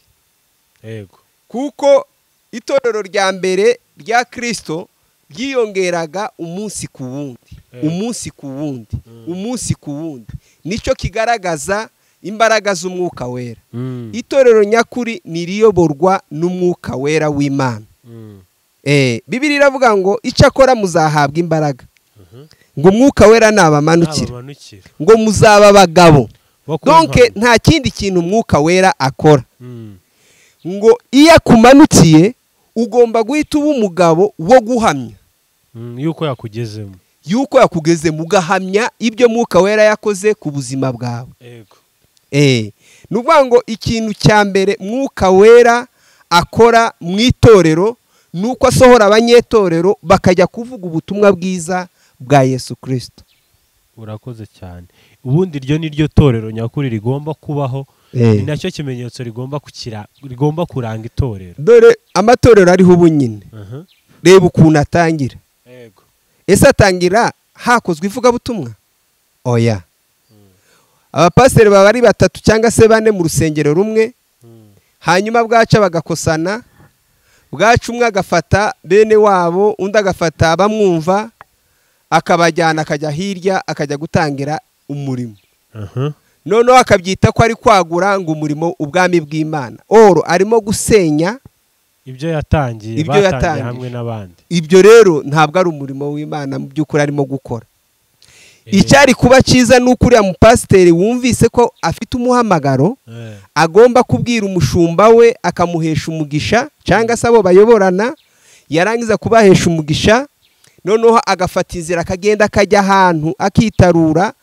yego kuko itorero rya mbere rya kirisito ryiyongeraga umunsi ku wundi Eh. umunsi ku wundi umunsi ku wundi nicyo kigaragaza imbaraga z'umwuka wera Mm. itorero nyakuri ni iriyoborwa n'umwuka wera w'imana Mm. Eh, bibiri iravuga ngo icyakora muzahabwa imbaraga Mhm. ngo umwuka wera nabamanukira Abamanukira. ngo muzaba abagabo Bo ku donke ntwaro. nta kindi kintu umwuka wera akora Mm. ngo iyo akumanukiye ugomba guhita uba umugabo wo guhamya Mm. yuko yakugezemo yuko yakugezemo ugahamya ibyo mwuka wera yakoze ku buzima bwawe yego Eh, ni ukuvuga ngo ikintu cya mbere mwuka wera akora mu itorero ni uko asohora abanyetorero bakajya kuvuga ubutumwa bwiza bwa yesu kirisito urakoze cyane ubundi ryo ni ryo torero nyakuri rigomba kubaho Eh. ni nacyo kimenyetso rigomba kukira rigomba kuranga itorero dore amatorero ariho ubunyine Aha. reba ukuntu atangira yego ese atangira hakozwe ivugabutumwa oya abapasiteri baba ari batatu cyangwa se bane mu rusengero rumwe Mm. hanyuma bwaca bagakosana bwaca umwe agafata bene wabo undi agafata abamwumva akabajyana akajya hirya akajya gutangira umurimo Aha. noneho akabyita ko ari kwagura ngo umurimo ubwami bw'imana oro arimo gusenya ibyo yatangiye Ibyo batangiye yatangije. hamwe n'abandi ibyo rero ntabwo ari umurimo w'imana mu by'ukuri arimo gukora Eh, icyari kuba cyiza ni uko uriya mupasiteri wumvise ko afite umuhamagaro eh, agomba kubwira umushumba we akamuhesha umugisha cyangwa se abo bayoborana yarangiza kubahesha umugisha noneho agafata inzira akagenda akajya ahantu akitarura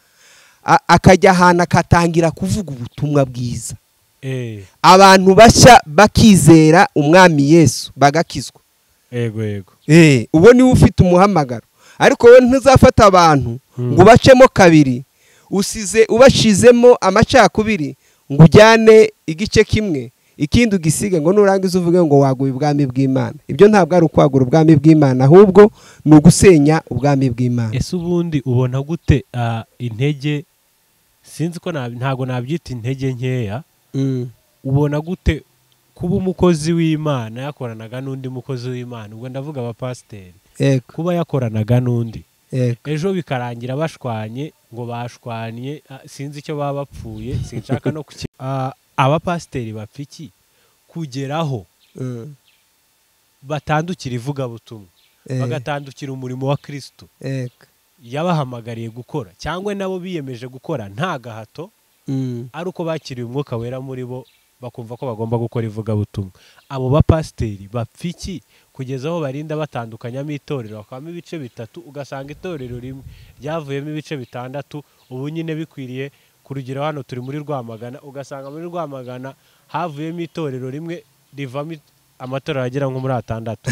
a- akajya ahantu akatangira kuvuga ubutumwa bwiza eh, abantu bashya bakizera umwami yesu bagakizwa yego yego Eh, uwo niwe ufite umuhamagaro ariko wowe ntuzafata abantu Mm. ngo ubacemo kabiri usize ubashizemo amacakubiri ngo ujyane igice kimwe ikindi ugisige ngo nurangiza uvuge ngo waguye ubwami bw'imana ibyo ntabwo ari ukwagura ubwami bw'imana ahubwo ni ugusenya ubwami bw'imana ese ubundi ubona gute ah, intege sinzi ko nab- ntabwo nabyita intege nkeya Mm. ubona gute kuba umukozi w'imana yakoranaga n'undi mukozi w'imana ubwo ndavuga abapasiteri Yego, kuba yakoranaga n'undi yego. ejo bikarangira bashwanye ngo bashwanye ah, sinzi icyo baba bapfuye sinshaka no kuki Ah, abapasiteri bapfa iki kugeraho Mm. batandukira ivugabutumwa Eh, bagatandukira umurimo wa kirisito yego. yabahamagariye gukora cyangwa nabo biyemeje gukora nta gahato Mm. ari uko bakiriye umwuka wera muri bo bakumva ko bagomba gukora ivugabutumwa abo bapasiteri bapfa iki kugeza aho barinda batandukanyamo itorero hakabamo ibice bitatu ugasanga itorero rimwe ryavuyemo ibice bitandatu ubu nyine bikwiriye ku rugero hano turi muri rwamagana ugasanga muri rwamagana havuyemo itorero rimwe rivamo it- amatorero agera nko muri atandatu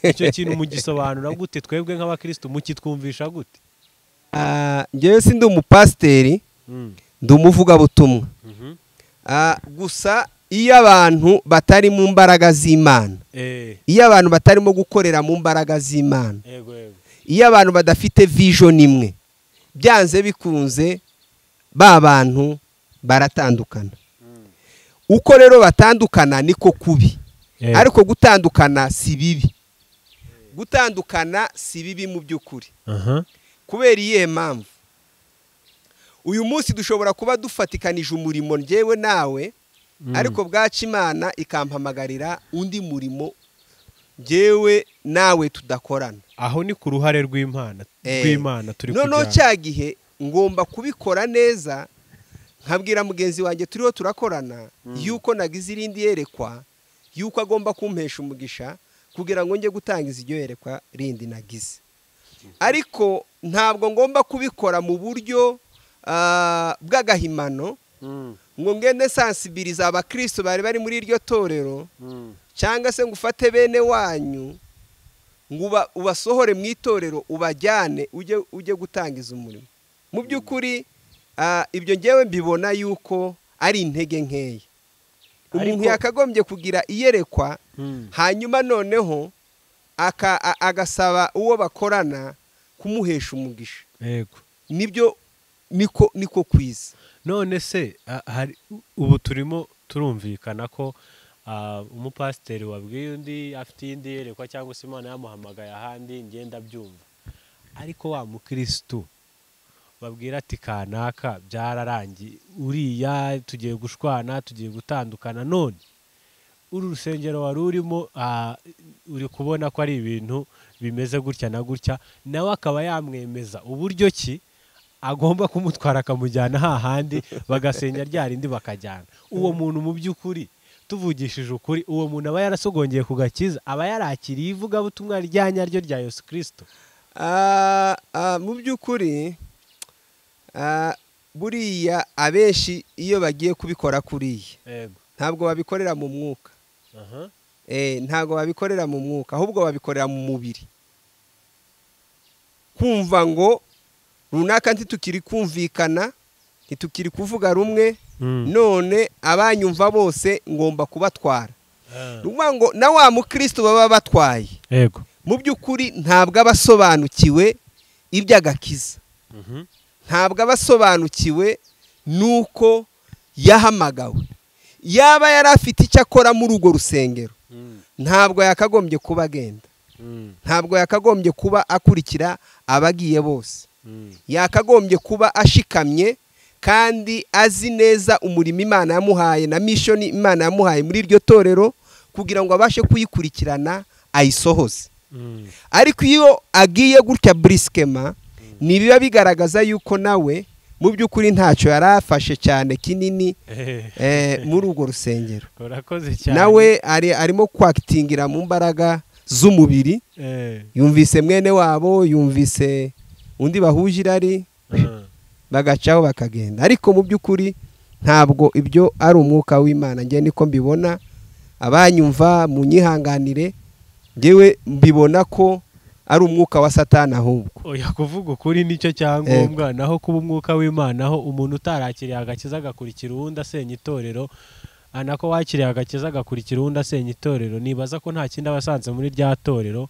icyo kintu mugisobanura gute twebwe nk'abakirisitu mukitwumvisha gute Ah, njyewe si ndi umupasiteri Mm. ndi umuvugabutumwa Mhm. Ah, gusa iyo abantu batari mu mbaraga z'imana Eh, iyo abantu batarimo gukorera mu mbaraga z'imana yego yego iyo abantu badafite vision imwe byanze bikunze ba bantu baratandukana uko rero batandukana niko kubi Eh, ariko gutandukana si bibi gutandukana si bibi mu by'ukuri aha. kubera iyihe mpamvu uyu munsi dushobora kuba dufatikanije umurimo njyewe nawe Mm. ariko bwaca imana ikampamagarira undi murimo njyewe nawe tudakorana aho ni ku ruhare rw'imana Eh, rw'imana turi noneho kujyana. cya gihe ngomba kubikora neza nkabwira mugenzi wanjye turiho turakorana yuko nagize irindi yerekwa yuko agomba kumpesha umugisha kugira ngo njye gutangiza iryo yerekwa rindi nagize ariko ntabwo ngomba kubikora mu buryo ah, bw'agahimano ngo ngende sansibiriza abakristo bari bari muri iryo torero cyangwa se ngo ufate bene wanyu ngo uba- ubasohore mu itorero ubajyane ujye ujye gutangiza umurimo mu by'ukuri ah, ibyo ngewe mbibona yuko ari intege nkeya umuntu Ariko- yakagombye kugira iyerekwa hanyuma noneho aka- a- agasaba uwo bakorana kumuhesha umugisha yego nibyo niko niko kwiza none se a- hari- ubu turimo turumvikana ko ah, umupasiteri wabwiye undi afite iyindi yerekwa cyangwa se imana yamuhamagaye ahandi ngenda byumva ariko wa mukirisitu babwira ati kanaka byararangiye uriya tugiye gushwana tugiye gutandukana none uru rusengero wari urimo ah, uri kubona ko ari ibintu bimeze gutya na gutya nawe akaba yamwemeza uburyo ki agomba kumutwara akamujyana hahandi bagasenya rya rindi bakajyana uwo muntu mu by'ukuri tuvugishije ukuri uwo muntu aba yarasogongeye ku gakiza aba yarakiriye ivugabutumwa rya nyaryo rya yesu kirisito Ah, ah, mu by'ukuri ah, buriya abenshi iyo bagiye kubikora kuriya yego ntabwo babikorera mu mwuka aha Eh, ntabwo babikorera mu mwuka ahubwo babikorera mu mubiri kumva ngo runaka ntitukiri kumvikana ntitukiri kuvuga rumwe none abanyumva bose ngomba kubatwara ni ukuvuga ngo na wa mukristo baba batwaye yego mu by'ukuri ntabwo aba asobanukiwe iby'agakiza ntabwo aba asobanukiwe n'uko yahamagawe yaba yari afite icyo akora muri urwo rusengero ntabwo yakagombye kuba agenda ntabwo yakagombye kuba akurikira abagiye bose yakagombye kuba ashikamye kandi azi neza umurimo imana yamuhaye na mishoni imana yamuhaye muri iryo torero kugira ngo abashe kuyikurikirana ayisohoze ariko iyo agiye gutya burisikema ntibiba bigaragaza yuko nawe mu by'ukuri ntacyo yari afashe cyane kinini eh, muri urwo rusengero urakoze cyane nawe ari- arimo kwakitingira mu mbaraga z'umubiri Eh, yumvise mwene wabo yumvise undi bahuje irari ah. bagacaho bakagenda ariko mu by'ukuri ntabwo ibyo ari umwuka w'imana njye niko mbibona abanyumva mu nyihanganire ngewe mbibona ko ari umwuka wa satani ahubwo oya kuvuga ukuri nicyo cyangombwa naho kuba umwuka w'imana aho umuntu utarakiriye agakiza agakurikira uwundi asenya itorero ah, nako wakiriye agakiza agakurikira uwundi asenya itorero nibaza ko nta kindi aba asanze muri rya torero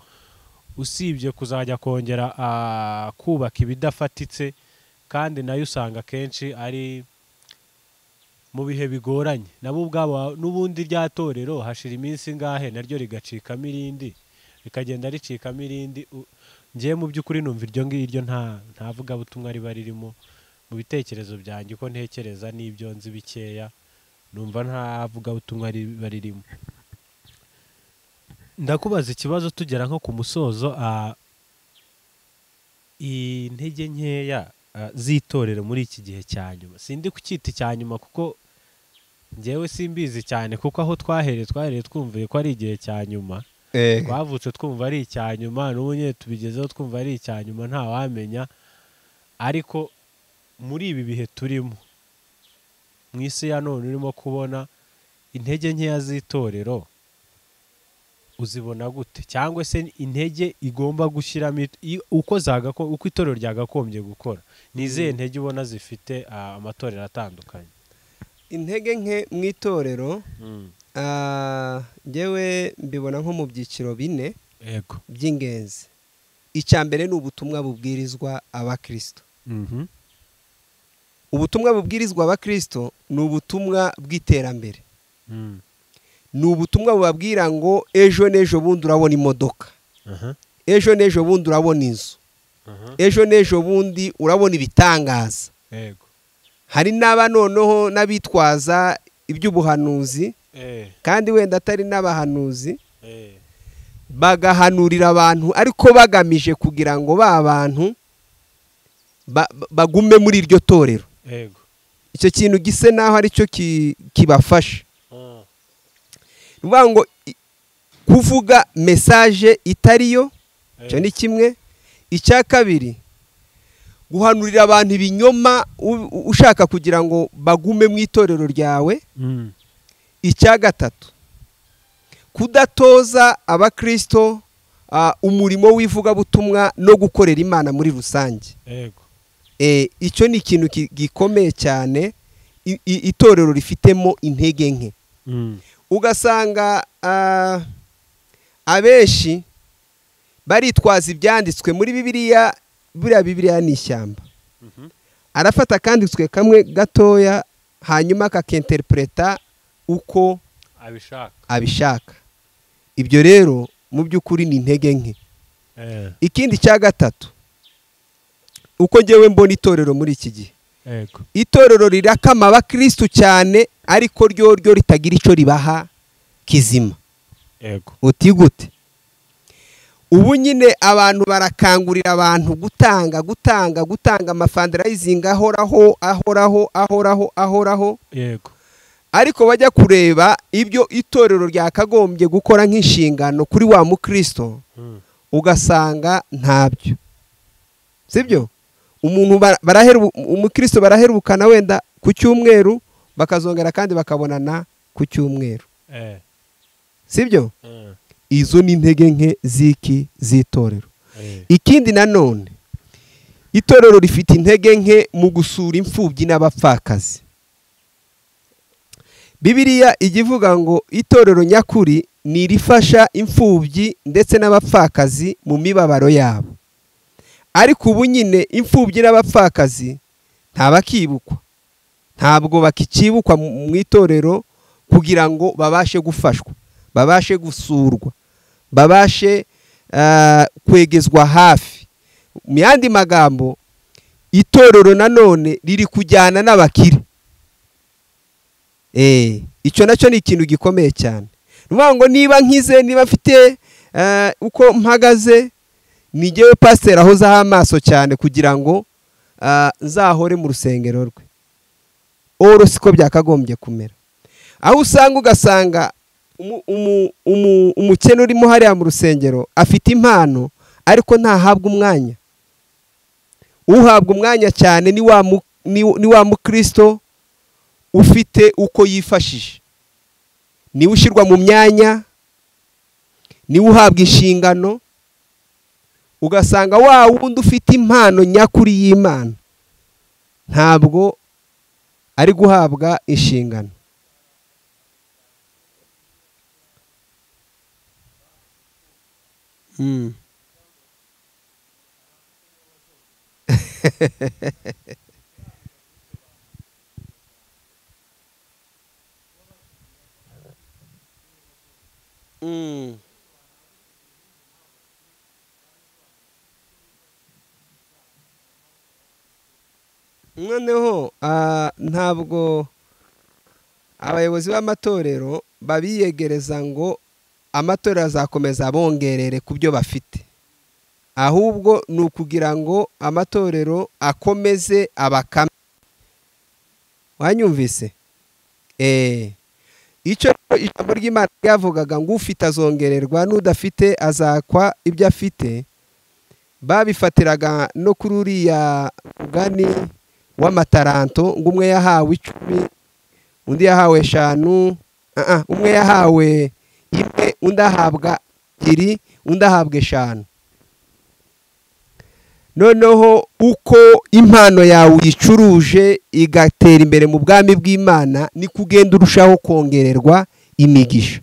usibye kuzajya kongera ah, kubaka ibidafatitse kandi nayo usanga akenshi ari mu bihe bigoranye nabo ubwabo n'ubundi rya torero hashira iminsi ingahe naryo rigacikamo irindi rikagenda ricikamo irindi u- njyewe mu by'ukuri numva iryo ngiryo nta nta vugabutumwa riba ririmo mu bitekerezo byanjye uko ntekereza n'ibyo nzi bikeya numva nta vugabutumwa riba ririmo ndakubaza ikibazo tugera nko ku musozo ah, intege nkeya ah, z'itorero muri iki gihe cya nyuma sindi kucyita icya nyuma kuko njyewe simbizi cyane kuko aho twahereye twahereye twumviye ko ari igihe cya nyuma twavutse twumva ari icya nyuma n'ubu nyine tubigezeho twumva ari icya nyuma ntawamenya ariko muri ibi bihe turimo mu isi ya none urimo kubona intege nkeya z'itorero uzibona gute cyangwa se intege igomba gushyiramo it- i- uko zagako- uko itorero ryagakombye gukora ni izihe ntege ubona zifite ah, amatorero atandukanye intege nke mu itorero ah, ngewe mbibona nko mu byiciro bine yego by'ingenzi icya mbere ni ubutumwa bubwirizwa abakristo Mhm. ubutumwa bubwirizwa abakristo ni ubutumwa bw'iterambere Mm. ni ubutumwa bubabwira ngo ejo n'ejo bundi urabona imodoka Aha. ejo n'ejo bundi urabona inzu Aha. ejo n'ejo bundi urabona ibitangaza yego hari n'aba noneho n'abitwaza iby'ubuhanuzi Eh, kandi wenda atari n'abahanuzi eh. bagahanurira abantu ariko bagamije kugira ngo ba bantu ba- ba- bagume muri iryo torero yego icyo kintu gise naho aricyo ki- kibafasha Ah, ni ukuvuga ngo i- kuvuga mesaje itari yo eh, icyo ni kimwe icya kabiri guhanurira abantu ibinyoma u- u- ushaka kugira ngo bagume mu itorero ryawe mm, icya gatatu kudatoza abakristo ah, umurimo w'ivugabutumwa no gukorera imana muri rusange yego Eh, icyo ni ikintu ki- gikomeye cyane i- i- itorero rifitemo intege nke mm, ugasanga ah, abenshi baritwaza ibyanditswe muri bibiliya buriya bibiliya ni ishyamba mhm, arafata akanditswe kamwe gatoya hanyuma akakenteripureta uko abishaka abishaka ibyo rero mu by'ukuri ni intege nke Eh, ikindi cya gatatu uko ngewe mbona itorero muri iki gihe yego itorero rirakama abakirisitu cyane ariko ryo ryo ritagira icyo ribaha kizima yego uti gute ubu nyine abantu barakangurira abantu gutanga gutanga gutanga amafandarayizingi ahoraho ahoraho ahoraho ahoraho yego ariko bajya kureba ibyo itorero ryakagombye gukora nk'inshingano kuri wa mukristo mm, ugasanga ntabyo sibyo umuntu bara- barahera ubu- umukristo baraherukana wenda ku cyumweru bakazongera kandi bakabonana ku cyumweru eh, sibyo eh, izo ni intege nke z'iki z'itorero eh, ikindi nanone itorero rifite intege nke mu gusura imfubyi n'abapfakazi bibiliya ijya ivuga ngo itorero nyakuri ni irifasha imfubyi ndetse n'abapfakazi mu mibabaro yabo ariko ubu nyine imfubyi n'abapfakazi ntabakibukwa ntabwo bakicibukwa mu mu itorero kugira ngo babashe gufashwa babashe gusurwa babashe ah, kwegezwa hafi mu yandi magambo itorero nanone riri kujyana n'abakire Eh, icyo nacyo ni ikintu gikomeye cyane ni ukuvuga ngo niba nkize niba mfite ah, uko mpagaze ni ngewe pasiteri ahozaho amaso cyane kugira ngo ah, nzahore mu rusengero rwe oro siko byakagombye kumera aho usanga ugasanga umu- umu- umu- umukene urimo hariya mu rusengero afite impano ariko ntahabwa umwanya uhabwa umwanya cyane ni wa mu- ni- ni wa mukristo ufite uko yifashije niwe ushyirwa mu myanya niwe uhabwa inshingano ugasanga wa wundi ufite impano nyakuri y'imana ntabwo ari guhabwa inshingano Mm. Mm. noneho ah, ntabwo abayobozi b'amatorero babiyegereza ngo amatorero azakomeza abongerere ku byo bafite ahubwo ni ukugira ngo amatorero akomeze abakame wanyumvise eee icyo ijambo ry'imana ryavugaga ngo ufite azongererwa n'udafite azakwa ibyo afite babifatiraga no kuri uriya mugani w'amataranto ngo umwe yahawe icumi undi yahawe eshanu ah, ah, umwe yahawe imwe undi ahabwa ebyiri undi ahabwa eshanu noneho uko impano yawe uyicuruje igatera imbere mu bwami bw'imana ni kugenda urushaho kongererwa imigisha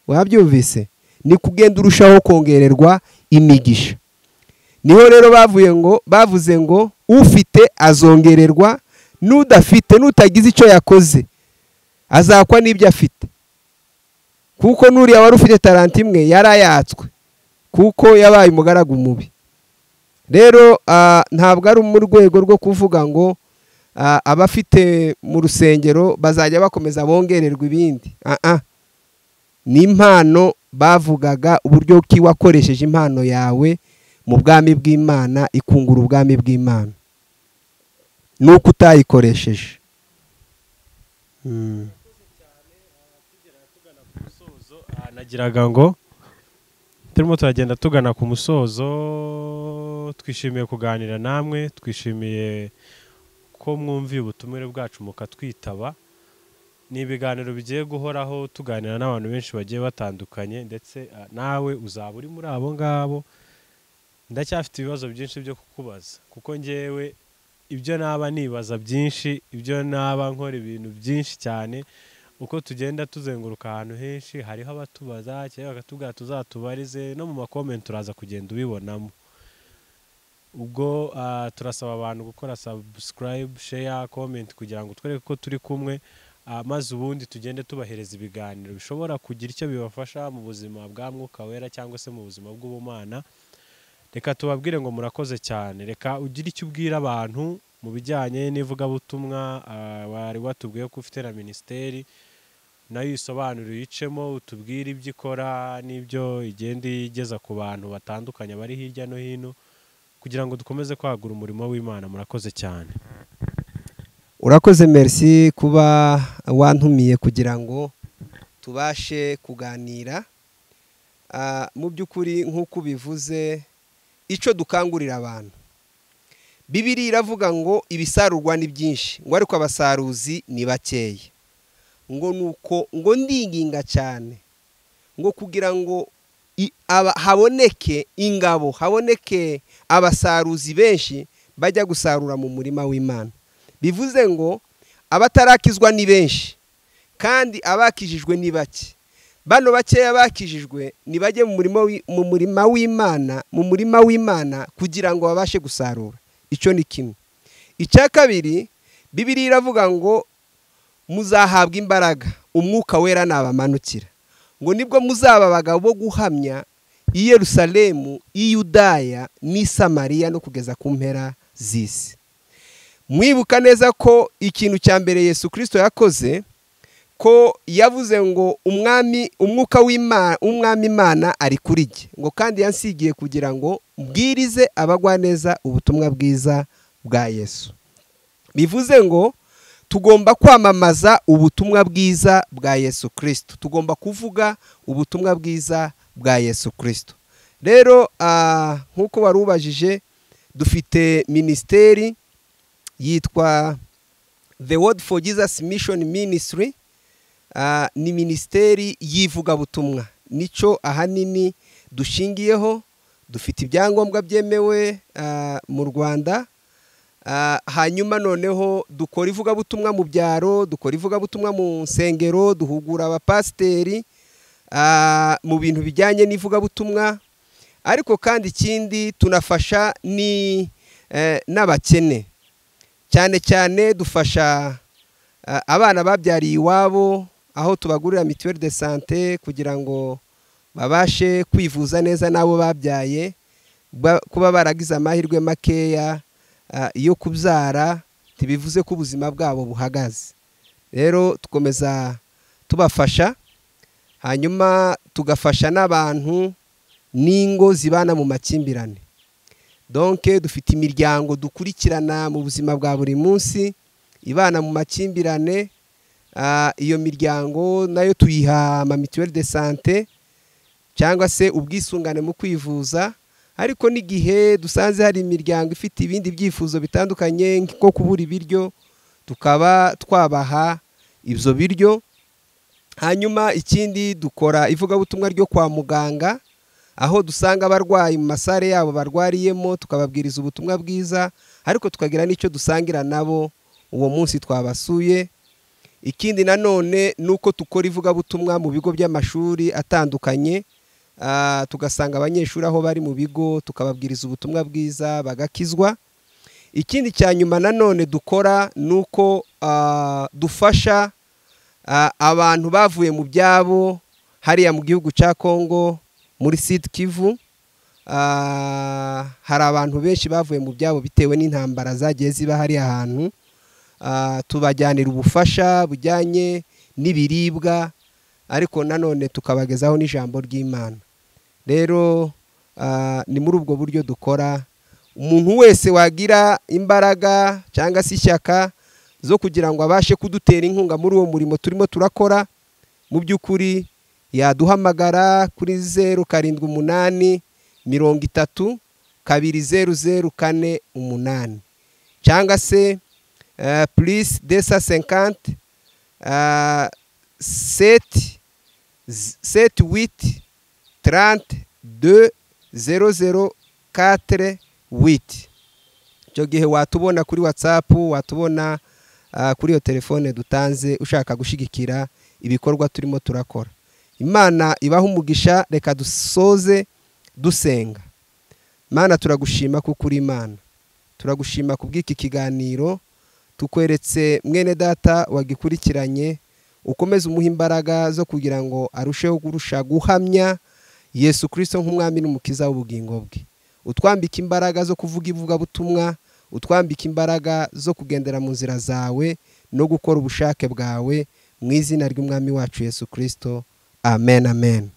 wabyumvise ni kugenda urushaho kongererwa imigisha niho rero bavuye ngo bavuze ngo ufite azongererwa n'udafite n'utagize icyo yakoze azakwa n'ibyo afite kuko n'uriya wari ufite talanta imwe yarayatswe kuko yabaye umugaragu mubi rero ah, ntabwo ari mu rwego rwo kuvuga ngo ah, abafite mu rusengero bazajya bakomeza bongererwa ibindi Ah, ah. ni impano bavugaga uburyo ki wakoresheje impano yawe mu bwami bw'imana ikungura ubwami bw'imana nuko utayikoresheje Aha nagiraga ngo turimo turagenda tugana ku musozo twishimiye kuganira namwe twishimiye ko mwumviye ubutumire bwacu mukatwitaba ni ibiganiro bigiye guhoraho tuganira n'abantu benshi bagiye batandukanye ndetse ah, nawe uzaba uri muri abo ngabo ndacyafite ibibazo byinshi byo kukubaza kuko ngewe ibyo naba nibaza byinshi ibyo naba nkora ibintu byinshi cyane uko tugenda tuzenguruka ahantu henshi hariho abatubaza cyangwa bakatubwira tuzatubarize no mu makomenti uraza kugenda ubibonamo ubwo ah, turasaba abantu gukora sabusikarayibu sheya komenti kugira ngo twereke ko turi kumwe ah, maze ubundi tugende tubahereza ibiganiro bishobora kugira icyo bibafasha mu buzima bwa mwuka wera cyangwa se mu buzima bw'ubumana reka tubabwire ngo murakoze cyane reka ugire icyo ubwira abantu mu bijyanye n'ivugabutumwa ah, wari watubwiye ko ufite na minisiteri nayo uyisobanura uyicemo utubwire ibyo ikora n'ibyo igenda igeza ku bantu batandukanye bari hirya no hino kugira ngo dukomeze kwagura umurimo w'imana murakoze cyane urakoze merci kuba wantumiye kugira ngo tubashe kuganira Ah, mu by'ukuri nk'uko ubivuze icyo dukangurira abantu bibiri iravuga ngo ibisarurwa ni byinshi ngo ariko abasaruzi ni bakeya ngo nuko ngo ndinginga cyane ngo kugira ngo i- aba- haboneke ingabo haboneke abasaruzi benshi bajya gusarura mu murima w'imana bivuze ngo abatarakizwa ni benshi kandi abakijijwe ni bake bano bakeya bakijijwe nibajye mu murima wi- mu murima w'imana mu murima w'imana kugira ngo babashe gusarura icyo ni kimwe icya kabiri bibiriya iravuga ngo muzahabwa imbaraga umwuka wera nabamanukira ngo nibwo muzaba abagabo bo guhamya i yerusalemu i yudaya n'i samariya no kugeza ku mpera z'isi mwibuka neza ko ikintu cya mbere yesu kirisito yakoze ko yavuze ngo umwami umwuka w'imana umwami imana ari kuri jye ngo kandi yansigiye kugira ngo mbwirize abagwaneza ubutumwa bwiza bwa yesu bivuze ngo tugomba kwamamaza ubutumwa bwiza bwa yesu kirisito tugomba kuvuga ubutumwa bwiza bwa yesu kirisito rero ah, nk'uko wari ubajije dufite minisiteri yitwa the word for jesus mission ministry Ah, ni minisiteri y'ivugabutumwa nicyo ahanini dushingiyeho dufite ibyangombwa byemewe ah, mu rwanda Ah, hanyuma noneho dukora ivugabutumwa mu byaro dukora ivugabutumwa mu nsengero duhugura abapasiteri ah, mu bintu bijyanye n'ivugabutumwa ariko kandi ikindi tunafasha ni eh, n'abakene cyane cyane dufasha eh, abana babyariye iwabo aho tubagurira mituweli de sante kugira ngo babashe kwivuza neza n'abo babyaye ba- kuba baragize amahirwe makeya eh, yo kubyara ntibivuze ko ubuzima bwabo buhagaze rero dukomeza tubafasha hanyuma tugafasha n'abantu n'ingo zibana mu makimbirane donke dufite imiryango dukurikirana mu buzima bwa buri munsi ibana mu makimbirane Ah, iyo miryango nayo tuyiha ama mituweli de sante cyangwa se ubwisungane mu kwivuza ariko n'igihe dusanze hari imiryango ifite ibindi byifuzo bitandukanye nko kubura ibiryo tukaba twabaha ibyo biryo hanyuma ikindi dukora ivugabutumwa ryo kwa muganga aho dusanga abarwayi mu masare yabo barwariyemo tukababwiriza ubutumwa bwiza ariko tukagira n'icyo dusangira nabo uwo munsi twabasuye ikindi nanone ni uko dukora ivugabutumwa mu bigo by'amashuri atandukanye ah, tugasanga abanyeshuri aho bari mu bigo tukababwiriza ubutumwa bwiza bagakizwa ikindi cya nyuma nanone dukora ni uko ah, dufasha ah, abantu bavuye mu byabo hariya mu gihugu cya kongo muri siti kivu Ah, hari abantu benshi bavuye mu byabo bitewe n'intambara zagiye ziba hariya hantu Ah, tubajyanira ubufasha bujyanye n'ibiribwa ariko nanone tukabagezaho n'ijambo ry'imana rero ah, ni muri ubwo buryo dukora umuntu wese wagira imbaraga cyangwa se ishyaka zo kugira ngo abashe kudutera inkunga muri uwo murimo turimo turakora mu by'ukuri yaduhamagara kuri zeru karindwi umunani mirongo itatu kabiri zeru zeru kane umunani cyangwa se purisi desa senkante seti seti witi tarante de zero zero katire witi icyo gihe watubona kuri watsapu watubona kuri iyo telefone dutanze ushaka gushyigikira ibikorwa turimo turakora imana ibaha umugisha reka dusoze dusenga imana turagushima kuko uri imana turagushima ku bw'iki kiganiro tukweretse mwene data wagikurikiranye ukomeze umuha imbaraga zo kugira ngo arusheho kurusha guhamya yesu kirisito nk'umwami n'umukiza w'ubugingo bwe utwambika imbaraga zo kuvuga ivugabutumwa utwambika imbaraga zo kugendera mu nzira zawe no gukora ubushake bwawe mu izina ry'umwami wacu yesu kirisito amen amen